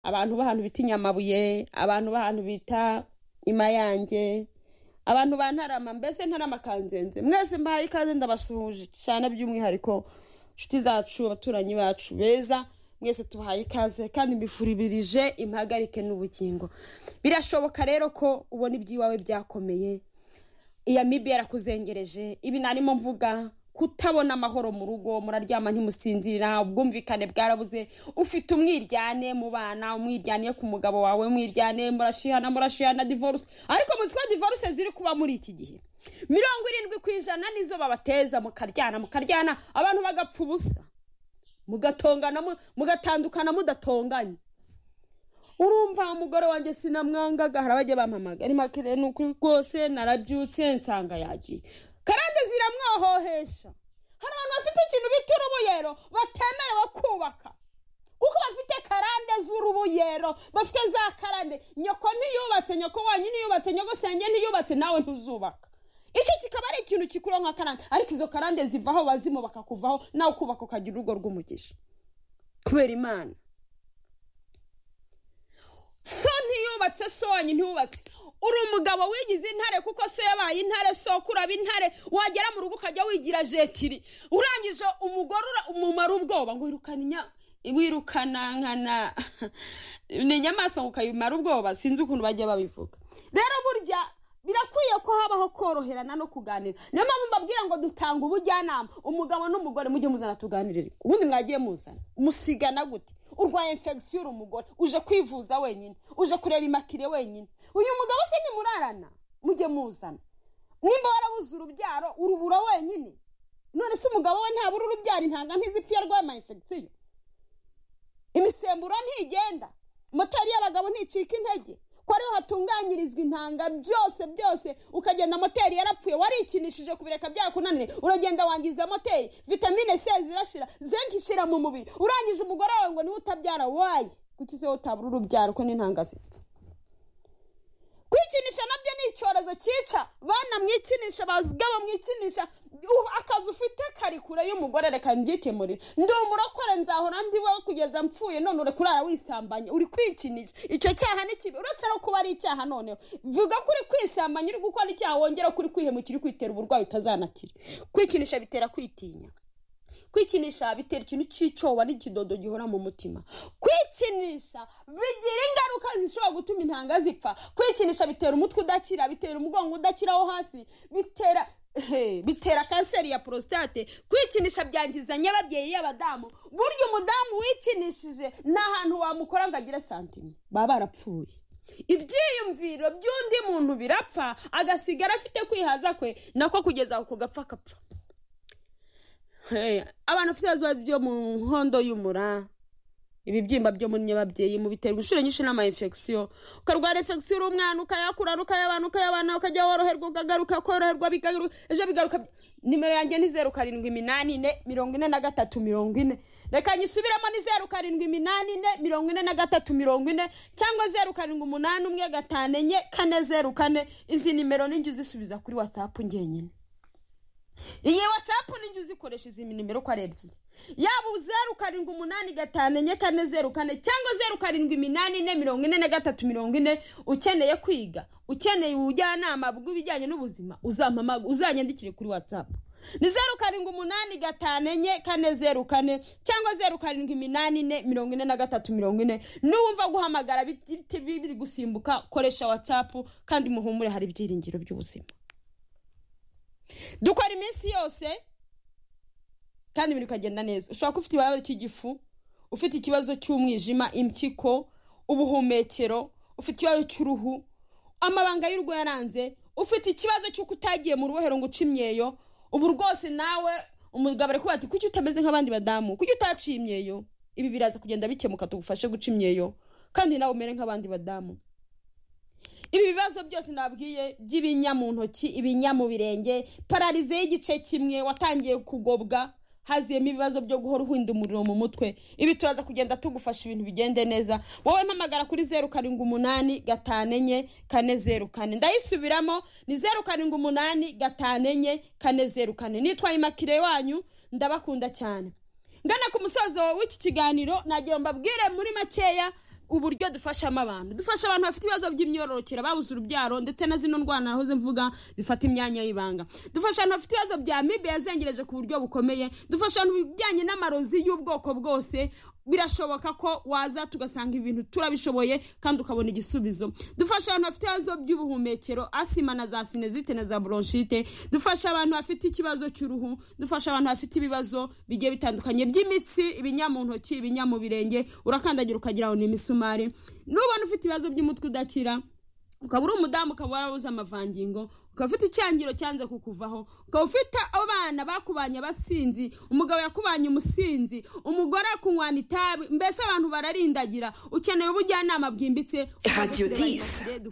abantu b'ahantu bita inyamabuye abantu b'ahantu bita imayange abantu ba ntarama mbese ntarama kanzenze mwese mbahaye ikaze ndabasuhuje cyane by'umwihariko inshuti zacu abaturanyi bacu beza mwese tubahaye ikaze kandi mbifuribirije impagarike n'ubugingo birashoboka rero ko ubona iby'iwawe byakomeye iya mibi yarakuzengereje ibi narimo mvuga kutabona amahoro mu rugo muraryama ntimusinzira ubwumvikane bwarabuze ufite umwiryane mu bana umwiryane ku mugabo wawe umwiryane murashihana murashihana divorce ariko muzi ko divorce ziri kuba muri iki gihe mirongo irindwi ku ijana nizo babateza mukaryana mukaryana abantu bagapfa ubusa mugatongana mugatandukana mudatonganye urumva umugore wanjye sinamwangaga hari abajya bampamaga ari make rero ni ukuri rwose narabyutse nsanga yagiye karande ziramwohohesha hari abantu bafite ikintu bita urubuyero batemerewe kubaka kuko bafite karande z'urubuyero bafite za karande nyoko ntiyubatse nyoko wanyu ntiyubatse nyoko senge ntiyubatse nawe ntuzubaka icyo kikaba ari ikintu kikuru nka karande ariko izo karande zivaho bazimu bakakuvaho nawe ukubaka ukagira urugo rw'umugisha kubera imana so ntiyubatse so wanyu ntiyubatse uri umugabo wigize intare kuko so yabaye intare so kuraba intare wagera mu rugo ukajya wigira jetiri urangije umugore umumara ubwoba ngo wirukane inya wirukana nkana ni inyamaswa ngo ukayimara ubwoba sinzi ukuntu bajya babivuga rero burya birakwiye ko habaho koroherana no kuganira niyo mpamvu mbabwira ngo dutanga ubujyanama umugabo n'umugore mujye muzana tuganirire ubundi mwagiye muzana musigana gute urwaye infegisiyo uri umugore uje kwivuza wenyine uje kureba imakire wenyine uyu mugabo se nimurarana mujye muzana nimba warabuze urubyaro urubura wenyine none se umugabo we ntabura urubyaro intanga ntizipfa iyo arwaye infegisiyo imisemburo ntigenda moteri y'abagabo nticika intege ko ariho hatunganyirizwa intanga byose byose ukagenda moteri yarapfuye warikinishije kubireka byakunaniye uragenda wangiza moteri vitamine c zirashira zinc ishira mu mubiri urangije umugore wawe ngo niwe utabyara waye kuki se utabura urubyaro ko n'intanga zipfa kwikinisha nabyo ni icyorezo cyica bana mwikinisha bazigabo mwikinisha akazi ufite kari kure y'umugore reka mbyikemurire ndi umurokore nzahora ndi wowe kugeza mpfuye none uri kurara wisambanye uri kwikinisha icyo cyaha ni kibi uretse no kuba ari icyaha noneho vuga ko uri kwisambanya uri gukora icyaha wongera kuri kwihemukira kwitera uburwayi utazanakira kwikinisha bitera kwitinya kwikinisha bitera ikintu cy'icyoba n'ikidodo gihora mu mutima kwikinisha bigira ingaruka zishobora gutuma intanga zipfa kwikinisha bitera umutwe udakira bitera umugongo udakira wo hasi bitera bitera kanseri ya porositate kwikinisha byangiza nyababyeyi y'abadamu burya umudamu wikinishije nta hantu wamukora ngo agire santima baba barapfuye ibyiyumviro by'undi muntu birapfa agasigara afite kwihaza kwe nako kugeza aho kugapfa akapfa abantu bafite ibibazo byo mu nkondo y'umura ibibyimba byo muri nyababyeyi mu biterwa inshuro nyinshi n'ama infegisiyo ukarwara infegisiyo uri umwana ukayakurana ukayabana ukayabana ukajya woroherwa ukagaruka koroherwa ejo bigaruka nimero yanjye ni zeru karindwi iminani ine mirongo ine na gatatu mirongo ine reka nyisubiremo ni zeru karindwi iminani ine mirongo ine na gatatu mirongo ine cyangwa zeru karindwi umunani umwe gatanu enye kane zeru kane izi nimero n'injye uzisubiza kuri watsapu ngenyine iyi watsapu n'injye uzikoresha izi nimero uko ari ebyiri yaba zeru karindwi umunani gatanu enye kane zeru kane cyangwa zeru karindwi iminani ine mirongo ine na gatatu mirongo ine ukeneye kwiga ukeneye ubujyanama bw'ibijyanye n'ubuzima uzanyandikire kuri watsapu ni zeru karindwi umunani gatanu enye kane zeru kane cyangwa zeru karindwi iminani ine mirongo ine na gatatu mirongo ine n'uwumva guhamagara biri gusimbuka koresha watsapu kandi muhumure hari ibyiringiro by'ubuzima dukora iminsi yose kandi ibintu bikagenda neza ushobora kuba ufite ikibazo cy'igifu ufite ikibazo cy'umwijima impyiko ubuhumekero ufite ikibazo cy'uruhu amabanga y'urugo yaranze ufite ikibazo cy'uko utagiye mu rubohero ngo uce imyeyo ubu rwose nawe umugabo ari kuba ati kuki utameze nk'abandi badamu kuki utaciye imyeyo ibi biraza kugenda bikemuka tugufashe guca imyeyo kandi nawe umere nk'abandi badamu ibi bibazo byose nabwiye by'ibinya mu ntoki ibinya mu birenge pararize y'igice kimwe watangiye kugobwa haziyemo ibibazo byo guhora uhinda umuriro mu mutwe ibi turaza kugenda tugufasha ibintu bigende neza wowe mpamagara kuri zeru karindwi umunani gatanu enye kane zeru kane ndayisubiramo ni zeru karindwi umunani gatanu enye kane zeru kane nitwaye imakire wanyu ndabakunda cyane ngana ku musozo w'iki kiganiro nagira ngo mbabwire muri makeya uburyo dufashamo abantu dufasha abantu bafite ibibazo by'imyororokere babuze urubyaro ndetse na zino ndwara nahoze mvuga zifata imyanya y'ibanga dufasha abantu bafite ibibazo bya mibe yazengereje ku buryo bukomeye dufasha abantu bijyanye n'amarozi y'ubwoko bwose birashoboka ko waza tugasanga ibintu turabishoboye kandi ukabona igisubizo dufasha abantu bafite ibibazo by'ubuhumekero asima na za sinezite na za bronchite dufasha abantu bafite ikibazo cy'uruhu dufasha abantu bafite ibibazo bigiye bitandukanye by'imitsi ibinyamuntoki ibinyamubirenge urakandagira ukagira ngo ni imisumari nubona ufite ibibazo by'umutwe udakira ukaba uri umudamu ukaba warabuze amavangingo ukaba ufite icyangiro cyanze kukuvaho ukaba ufite abana bakubanye abasinzi umugabo yakubanye umusinzi umugore akunywana itabi mbese abantu bararindagira ukeneye ubujyanama bwimbitse Radio 10.